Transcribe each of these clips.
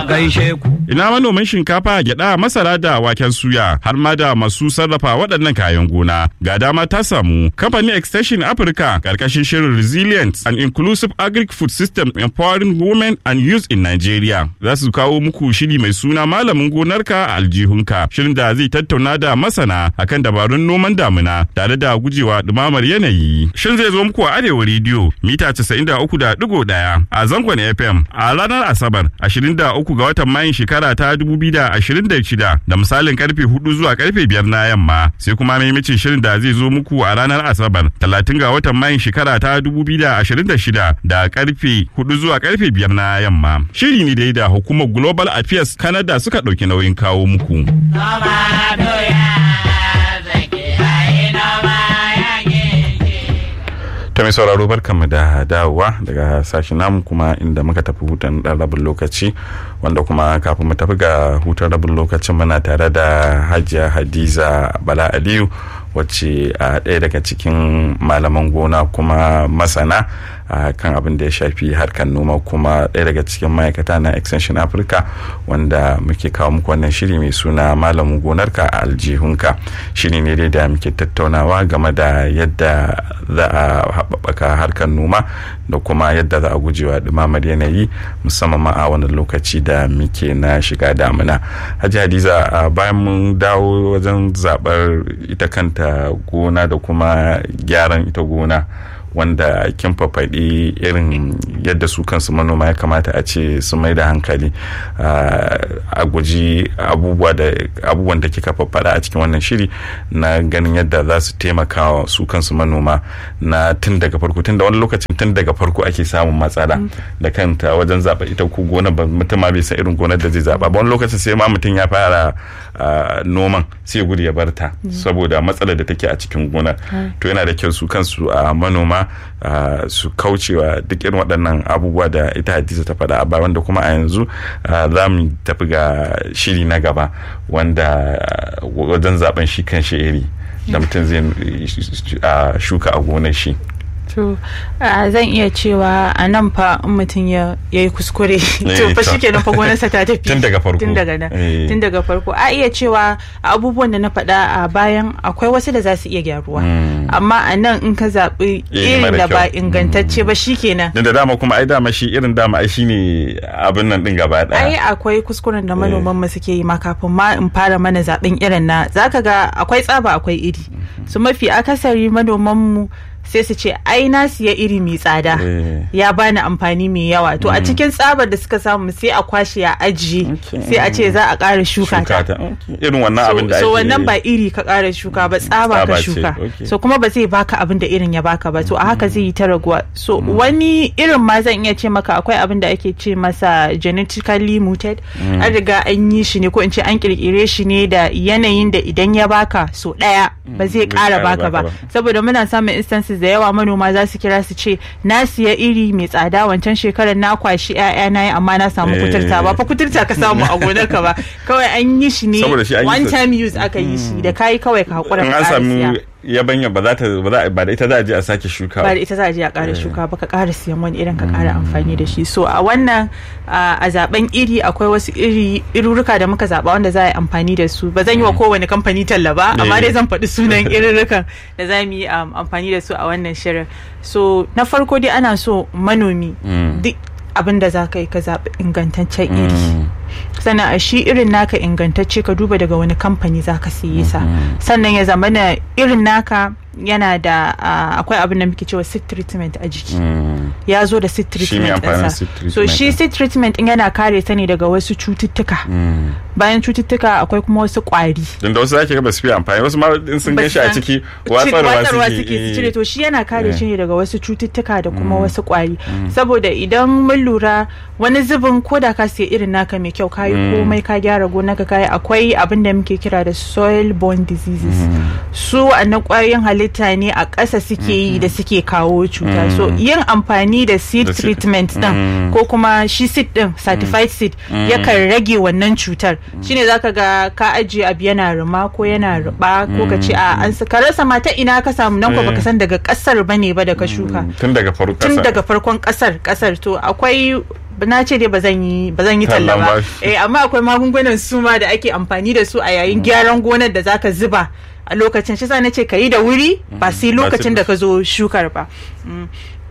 gaishe ku. Ina manoman shinkafa, gyada, masara da waken suya har ma da masu sarrafa waɗannan kayan gona. Ga dama ta samu kamfanin Extension Africa karkashin shirin Resilient and Inclusive Agric Food System Empowering Women and Youth in Nigeria. Za su kawo muku shiri mai suna malamin gonarka a aljihunka. Shirin da zai tattauna da masana akan dabarun noman damina tare da gujewa dumamar yanayi. Shin zai zo muku a Arewa Radio mita 93.1 a zangon FM a ranar Asabar 23 ga watan Mayun shekara ta 2026 da misalin karfe 4 zuwa karfe 5 na yamma sai kuma maimacin shirin da zai zo muku a ranar Asabar 30 ga watan Mayun shekara ta 2026 da karfe 4 zuwa karfe 5 na yamma. Shiri ne dai da hukumar Global Affairs Canada suka ɗauki nauyin kawo muku. ta mai sauraro barkanmu da dawowa daga sashen namu kuma inda muka tafi hutun dan rabin lokaci wanda kuma kafin mu tafi ga hutun rabin lokacin muna tare da hajiya hadiza bala aliyu wacce a ɗaya daga cikin malaman gona kuma masana a kan abin da ya shafi harkar noma kuma ɗaya daga cikin ma'aikata na extension africa wanda muke kawo muku wannan shiri mai suna malamin gonarka a aljihunka shiri ne dai da muke tattaunawa game da yadda za a haɓaka harkar noma da kuma yadda za a gujewa ɗumamar yanayi musamman ma a wani lokaci da muke na shiga damina hajji hadiza bayan mun dawo wajen zaɓar ita kanta gona da kuma gyaran ita gona wanda kin fafaɗi irin yadda su kansu manoma ya kamata a ce su mai da hankali a guji abubuwan da kika fafaɗa a cikin wannan shiri na ganin yadda za su taimaka wa su kansu manoma na tun daga farko tun da wani lokacin tun daga farko ake samun matsala da kanta wajen zaɓa ita ko gona ba mutum ma bai san irin gonar da zai zaɓa ba wani lokacin sai ma mutum ya fara noman sai gudu ya barta saboda matsalar da take a cikin gonar to yana da kyau su kansu a manoma Uh, su kaucewa duk irin waɗannan abubuwa da ita hadiza ta faɗa a baya wanda kuma a yanzu uh, za mu tafi ga shiri na gaba wanda uh, wajen zaben shi kan shi iri da mutum zai shuka a gonar shi to zan iya cewa a nan fa in mutum ya yi kuskure to fa shi kenan fa gonarsa ta tafi tun daga farko tun daga nan tun daga farko a iya cewa abubuwan da na faɗa a bayan akwai wasu da za su iya gyaruwa amma a nan in ka zaɓi irin da ba ingantacce ba shi kenan da dama kuma ai dama shi irin dama ai shine abin nan din gaba ɗaya ai akwai kuskuren da manoman mu suke yi ma kafin ma in fara mana zaɓen irin na zaka ga akwai tsaba akwai iri su mafi akasari manoman mu sai su ce ai na siya iri mai tsada ya bani amfani mai yawa to a cikin tsabar da suka samu sai a kwashe a ajiye sai a ce za a ƙara shuka ta irin wannan abin da so wannan ba iri ka ƙara shuka ba tsaba ka shuka so kuma ba zai baka abin da irin ya baka ba to a haka zai yi ta raguwa so wani irin ma zan iya ce maka akwai abin da ake ce masa genetically muted an riga an yi shi ne ko in ce an kirkire shi ne da yanayin da idan ya baka so ɗaya ba zai ƙara baka ba saboda muna samun instances da yawa manoma za su kira su ce na siya iri mai tsada wancan shekarar na kwashi ƴaƴa na yi amma na samu kuturta ba fa kuturta ka samu a gonar ka ba kawai an yi shi ne one time use aka yi shi da kayi kawai ka hakura ka samu yabanya ba za ta ba da ita za a je a sake shuka ba da ita za a je a ƙara shuka ba ka ƙara siyan wani irin ka ƙara amfani da shi so a wannan a zaben iri akwai wasu iri irurruka da muka zaba wanda za a yi amfani da su ba zan yi wa kowane kamfani talla ba amma dai zan faɗi sunan irurrukan da za mu yi amfani da su a wannan shirin so na farko dai ana so manomi duk abin da za ka yi ka zaɓi ingantaccen iri sannan a shi irin naka ingantacce ka duba daga wani kamfani za ka siye sa sannan ya zama na irin naka yana da akwai abin da muke cewa seed treatment a jiki ya zo da seed treatment ɗinsa so shi seed treatment in yana kare ta ne daga wasu cututtuka bayan cututtuka akwai kuma wasu kwari don da wasu zaki ga ba su fi amfani wasu ma in sun gan shi a ciki watsarwa suke su cire to shi yana kare shi ne daga wasu cututtuka da kuma wasu kwari saboda idan mun lura wani zubin ko da ka siya irin naka mai kyau kayi komai ka gyara gonaka kayi akwai abin da muke kira da soil borne diseases su wa'annan kwayoyin halitta ne a ƙasa suke yi da suke kawo cuta so yin amfani da seed treatment din ko kuma shi seed din certified seed yakan rage wannan cutar shine zaka ga ka ajiye abu yana ruma ko yana ruba ko ka ce a an ka rasa ma ta ina ka samu nan ko baka san daga kasar bane ba da ka shuka tun daga farkon tun daga farkon kasar kasar to akwai na ce dai ba zan yi ba zan yi talla Tallan ba ba. eh amma akwai magungunan suma da ake amfani da su a yayin gyaran gonar da zaka zuba a lokacin shi sa na ce ka yi da wuri ba sai Ba sai lokacin da ka zo shukar ba Mm.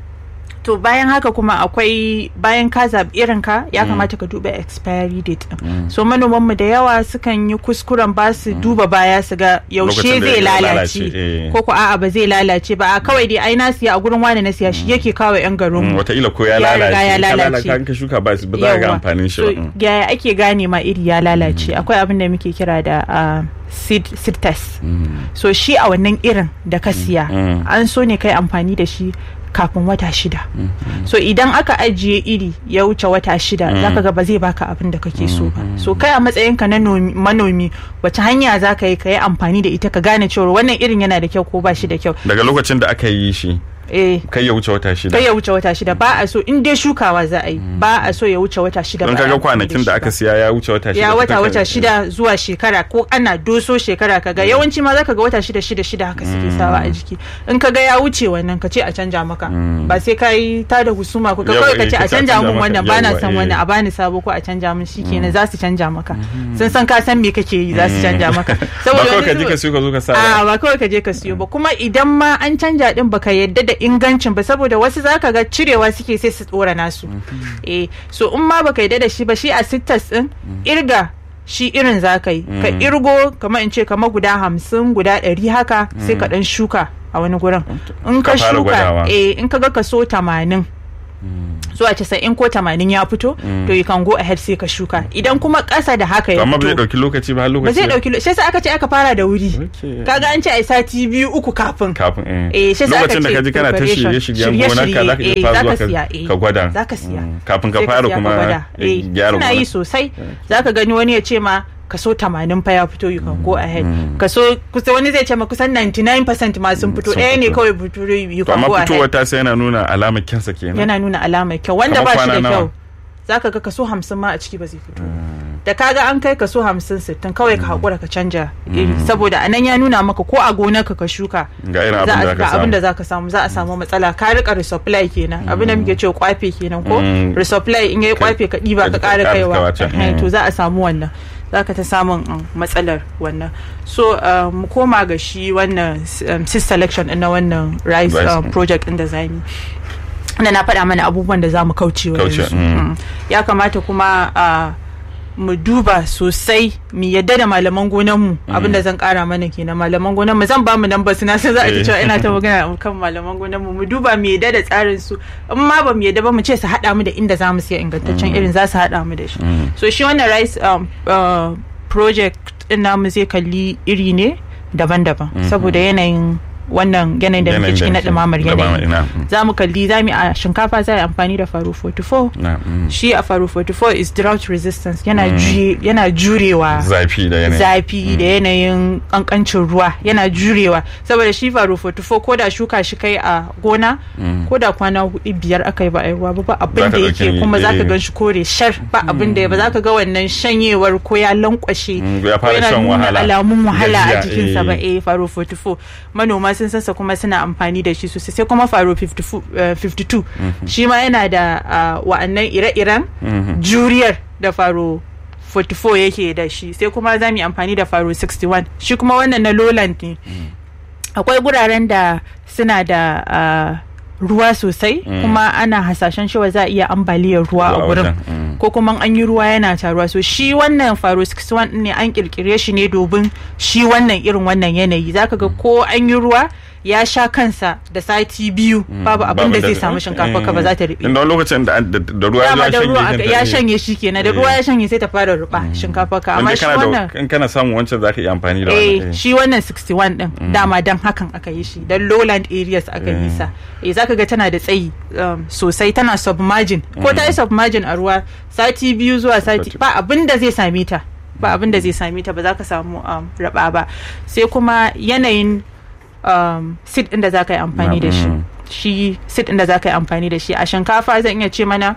to bayan haka kuma akwai bayan ka zaɓi irin ka ya kamata ka duba expiry date din so manoman mu da yawa sukan yi kuskuren ba su duba baya su ga yaushe Lokacin da zai ya lalace lalace, eh. ko ko a'a ba zai lalace ba a kawai dai ai na siya a gurin wani na siya shi yake kawo yan garin Mm, mu wataƙila ko ya Ya riga lalace ya Ka lalace. lalata ka shuka ba ba za ka ga Yawwa. amfanin shi so ba Mm. yaya ake gane ma iri ya lalace akwai abin da muke kira da ah, seed, seed test so shi a wannan irin da ka siya Mm. an so ne kai amfani da shi kafin wata shida so idan aka ajiye iri ya wuce wata shida zaka ga ba zai baka abin da kake so ba so kai a matsayinka na nomi- manomi wace hanya za ka yi ka yi amfani da ita ka gane cewa wannan irin yana da kyau ko ba shi da kyau daga lokacin da aka yi shi eh kai ya wuce wata shida kai ya wuce wata shida ba a so in dai shukawa za a yi ba a so ya wuce wata shida don ba a yi kaga amfani kwanakin shi da ba. aka siya ya wuce wata shida ya to wata kakan- wata shida zuwa shekara ko ana doso shekara kaga yawanci ma zaka ga wata shida shida shida haka suke sawa a jiki in kaga ya wuce wannan ka ce a canja maka ba sai ka yi ta da husuma ko ka Yawa, kawai ka eh, ce a ka ce a canja canja mun maka. wannan ba na Yawa, san eh. wannan a bani sabo ko a canja mun shikenan za su canja maka sun san ka san me kake yi za su canja maka ba kawai wani ka je zuwa- ka siyo ka zo ka sa a ba ba kawai ka je ka siyo ba kuma idan ma an canja din baka yadda da ingancin ba saboda wasu zaka ga cirewa suke sai su tsora nasu eh so in ma baka yadda da shi ba shi a sittas din irga shi irin za ka yi ka irgo kamar in ce kamar guda hamsin guda ɗari haka sai ka ɗan shuka a wani gurin in Ka ka fara gwadawa. shuka eh in ka ga kaso tamanin zuwa casa'in ko tamanin ya fito to you can go ahead sai ka shuka idan kuma ƙasa da haka ya amma ba zai fito dauki lokaci ba har lokaci ba zai dauki lo- shi yasa aka ce aka fara da wuri Okay. kaga an ce a sati biyu uku kafin kafin eh eh shi yasa aka lokacin da ce ka ji kana ta preparation. shirye-shiryen gonar ka zaka Shirye-shirye, iya fara eh, zuwa zaka siya, ka- eh, ka gwada zaka siya Mm. kafin ka Sai fara siya kuma gwada. eh, eh gyara suna yi gonar sosai zaka gani wani ya ce ma kaso 80 fa ya fito you can go ahead kaso kusa wani zai ce ma kusan 99% ma sun fito sun ɗaya ne fito. kawai fito you to can amma go ahead fitowar ta sai yana nuna alamar kyansa kenan yana nuna alamar kyau wanda Kamar ba shi da kwana nawa? kyau zaka ga kaso hamsin ma a ciki ba zai fito da kaga an kai kaso hamsin sittin kawai ka haƙura ka canja iri saboda anan ya nuna maka ko a gonarka ka shuka ga irin za abin a da ga ka abin da samu za ka samu za a samu matsala ka rika resupply kenan abin da muke cewa kwafe kenan ko Mm. resupply in yayi Ka- kwafe ka ɗiba ka ka ƙara ƙara kaiwa kawa can. Eh, Mm. to za a samu wannan za ka ta samun um, matsalar wannan so uh, mu koma ga shi wannan um, sis selection ɗin na wannan rice Rice, um, mm. project ɗin da za mu da na faɗa mana abubuwan da za mu kauce wa Kauce, yanzu mm. Mm. ya kamata kuma uh, mu duba sosai mu yadda da malaman gonanmu abinda zan kara mana kenan malaman gonanmu zan ba mu namba na san za a ji Eh. cewa ina ta magana kan malaman gonanmu mu duba mu yadda da tsarin su in ma ba mu yadda ba mu ce su haɗa mu da inda za mu siya ingantaccen irin za su haɗa mu da shi so shi wannan rice um, uh, project din namu zai kalli iri ne daban-daban saboda yanayin wannan yanayin da muke Yanayin ciki na ke- ɗumamar ɗumamar, yanayi ina, mm. za mu kalli za mu a shinkafa za a yi amfani da faru 44 na mm. shi a faru 44 is drought resistance yana ju- yana jurewa zafi da yanayi zafi da yanayin kankancin ruwa yana jurewa saboda shi faru 44 ko da shuka shi kai a gona ko da kwana hudu biyar aka yi ba a yi ruwa ba ba abin Zaka da ɗauki yake kuma eh. zaka gan shi kore shar ba abin da ya ba zaka ga wannan shanyewar ko ya lankwashe Mm, ya ko fara yana shan nuna wahala. alamun wahala a Gajiya, jikinsa ba eh. eh faro 44 manoma sun sansa kuma suna amfani da shi sosai sai kuma faro 54, eh, 52 shi ma yana da ah, wa'annan ire-iren juriyar da faro 44 yake da shi sai kuma za mu yi amfani da faro 61 shi kuma wannan na lowland ne akwai guraren da suna da ah, ruwa sosai kuma ana hasashen cewa za a iya ambaliyar ruwa a Ruwa gurin wajen, mm. ko kuma an yi ruwa yana taruwa so shi wannan faro 61 ne an kirkire shi ne domin shi wannan irin wannan yanayi zaka ga ko an yi ruwa ya sha kansa da sati biyu babu abin da zai samu shinkafa ka ba za ta riɓe inda wani lokacin da da- da ruwa dama ya da ruwa shanye aka- ta, ya eh. shanye shi kenan da Eh. ruwa ya shanye sai ta fara ruba shinkafa ka amma Inda shi kana da- wannan in kana samun wancan zaka iya amfani da eh wannan eh. shi wannan 61 din dama dan hakan aka yi shi dan lowland areas aka yi sa eh zaka ga tana da tsayi um, sosai tana submerging ko ta yi submerging a ruwa sati biyu zuwa sati Sati- ba abin da zai same ta ba abin da zai same ta ba za ka samu um, raba ba sai kuma yanayin um, seed din da za ka yi amfani da shi Mm. shi seed din da za ka yi amfani da shi a shinkafa zan iya ce mana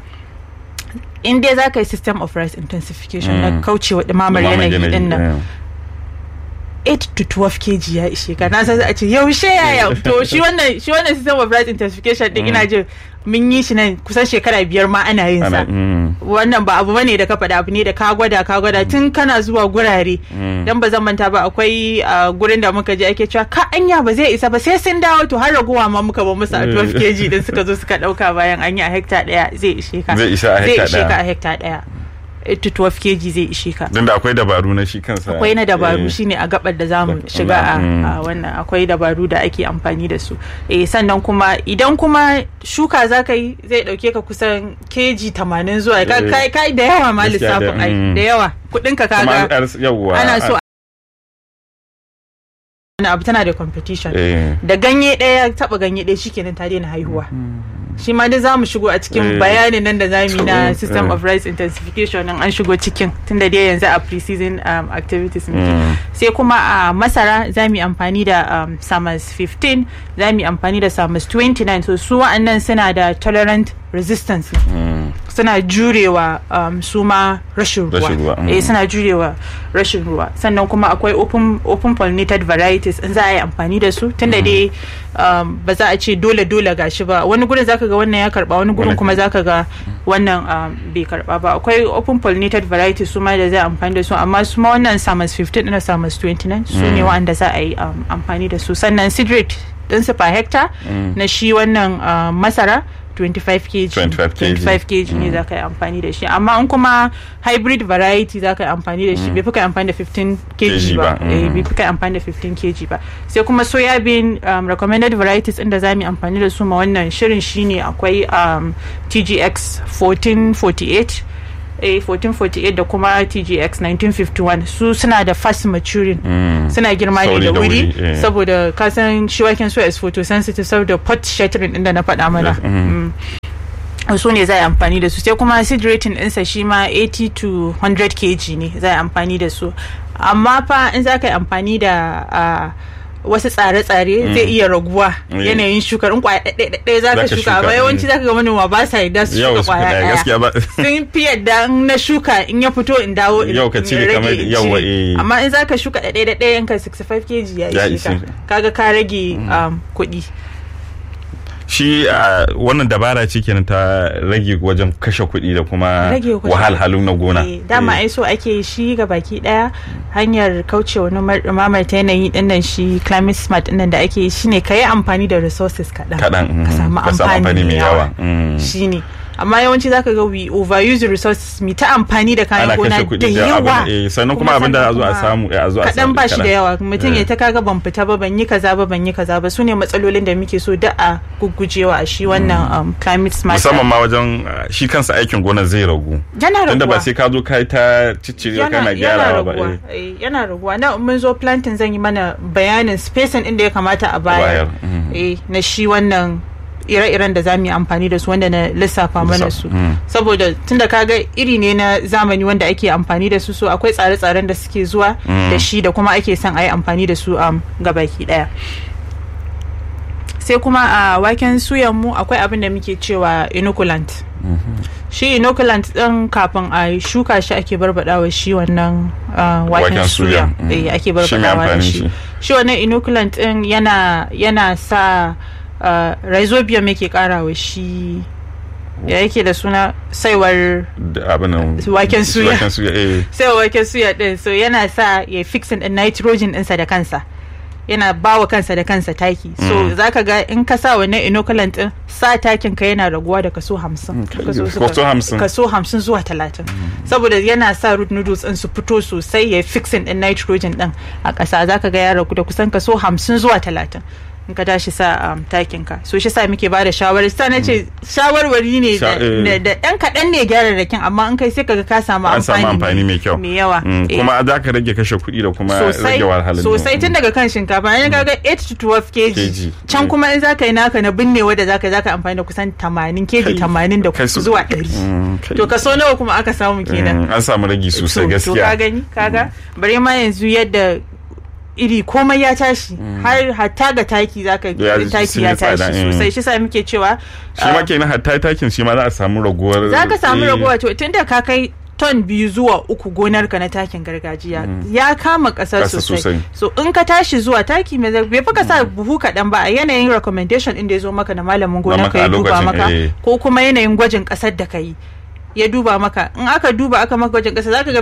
in dai za ka yi system of rice intensification na Mm. kaucewa ɗumamar Dumamar yanayi din nan eh. 8 to 12 kg ya ishe ka na san a ce yaushe yaya to shi wannan shi wannan system of rice intensification din ina jin mun yi shi nan kusan shekara biyar ma ana yin sa wannan ba abu bane da ka faɗa abu ne da ka gwada ka gwada tun kana zuwa gurare dan ba zan manta ba akwai gurin da muka je ake cewa ka anya ba zai isa ba sai sun dawo to har raguwa ma muka ba musu a 12 kg din suka zo suka dauka bayan an yi a hekta daya zai ishe ka zai isa a hekta daya zai ishe ka a hekta daya to 12 kg zai ishe ka. Don da akwai dabaru na shi kansa. Akwai na dabaru shine a gabar da zamu shiga a wannan akwai dabaru da ake amfani da su. Eh sannan kuma idan kuma shuka za ka yi zai dauke ka kusan kg 80 zuwa kai kai da yawa ma lissafin ai da yawa kudin ka kaga ana so wani abu tana da competition da ganye ɗaya taba ganye ɗaya shikenan ta daina haihuwa shi ma dai za mu shigo a cikin bayanin nan da za mu yi na system of rice intensification nan an shigo cikin tunda dai yanzu a pre-season um, activities muke sai kuma a masara za mu yi amfani da um, summers 15 za mu yi amfani da summers 29 so su wa'annan suna da tolerant resistance suna jurewa um, su ma rashin ruwa eh suna jurewa rashin ruwa sannan kuma akwai open, open pollinated varieties in za a yi amfani da su tunda dai um, ba za a ce dole dole gashi ba wani gurin zaka ga wannan ya karba wani gurin kuma zaka ga wannan um, bai karba ba akwai open pollinated varieties su ma da za a amfani da su amma su ma wannan summers 15 da summers 29 su ne wa'anda za a yi um, amfani da su sannan seed rate ɗinsu per hectare na shi wannan uh, masara 25 kg 25 kg 25 kg ne za ka yi amfani da shi amma in kuma hybrid variety za ka yi amfani da shi bai fi ka amfani da 15 kg ba bai fi ka amfani da 15 kg ba sai kuma soya bean um, recommended varieties inda za mu yi amfani da su ma wannan shirin shine akwai um, tgx 1448 a 1448 da kuma tgx 1951 su suna da fast maturing mm. suna girma ne da wuri yeah. saboda kasan shi waken soya is photosensitive saboda pot shattering inda na faɗa mana yes. mm. mm. su ne za a amfani da su sai kuma seed rating ɗinsa shi ma 80 to 100 kg ne za a amfani da su amma fa in za ka yi amfani da uh, wasu tsare-tsare zai iya raguwa yanayin shukar in kwaya ɗaya za ka shuka amma yawanci za ka ga manoma ba sa yadda su shuka kwaya ɗaya sun fi yadda na shuka in ya fito in dawo in rage in amma in za ka shuka ɗaya ɗaya yanka 65 kg ya ishe ka kaga ka rage kuɗi shi wannan dabara ce kenan ta rage wajen kashe kuɗi da kuma wahalhalu na gona dama ai so ake shi ga baki daya hanyar kaucewa mamar ta yanayi dinnan shi climate smart dinnan da ake shi ne ka yi amfani da resources kaɗan ka samu amfani mai yawa shi ne amma yawanci zaka ga we overuse resources mi ta amfani da kayan gona da yawa sannan kuma abin da a zo a samu a zo a kadan ba shi da yawa mutum ya ta kaga ban fita ba ban yi kaza ba ban yi kaza ba su ne matsalolin da muke so da a guggujewa a shi wannan climate smart musamman ma wajen shi kansa aikin gona zai ragu yana raguwa tunda ba sai ka zo kai ta ciccire kana gyarawa ba yana raguwa na mun zo planting zan yi mana bayanin spacing inda ya kamata a bayar na shi wannan ire-iren da za mu yi amfani da su wanda na lissafa mana su saboda tunda kaga iri ne na zamani wanda ake amfani da su so akwai tsare-tsaren da suke zuwa da shi da kuma ake son a yi amfani da su a gabaki daya sai kuma a waken suyan mu akwai abin da muke cewa inoculant shi inoculant din kafin a shuka shi ake barbadawa shi wannan waken suya ake barbadawa da shi shi wannan inoculant din yana sa Uh, rhizobium yake karawa shi ya yake da suna saiwar waken suya saiwar waken suya din so yana sa ya fixin din nitrogen ɗinsa da kansa yana bawa kansa da kansa taki so mm. zaka ga in ka sa wannan inoculant din sa takin ka yana raguwa da kaso hamsin kaso hamsin zuwa talatin saboda yana sa root noodles din su fito sosai ya fixin din nitrogen din a ƙasa zaka ga ya ragu da kusan kaso hamsin zuwa talatin in ka tashi sa um, takin ka so shi sa muke ba da shawarar sa na ce shawarwari ne da ɗan kaɗan ne gyararrakin amma in kai sai kaga ka samu amfani mai kyau mai yawa kuma za ka rage kashe kuɗi da kuma rage wahalhalun sosai tun daga kan shinkafa in ka ga 8 to 12 kg can kuma in za ka yi naka na binnewa da za ka za ka amfani da kusan 80 kg 80 da zuwa 100 to kaso nawa kuma aka samu kenan an samu ragi sosai gaskiya to ka gani kaga bare ma yanzu yadda iri komai ya tashi har hatta ga taki zaka taki ya tashi sosai shi sa muke cewa shi ma kenan hatta takin shi ma za a samu raguwar za ka samu raguwa to tunda ka kai ton biyu zuwa uku gonarka na takin gargajiya ya kama ƙasa Ƙasa sosai sosai. so in ka tashi zuwa taki mai zai bai fi ka sa buhu kaɗan ba a yanayin recommendation inda ya zo maka na malamin maka gonarka a ya duba lokacin, maka eh. ko kuma yanayin gwajin ƙasar da ka yi ya duba maka in aka duba aka maka gwajin ƙasa zaka ga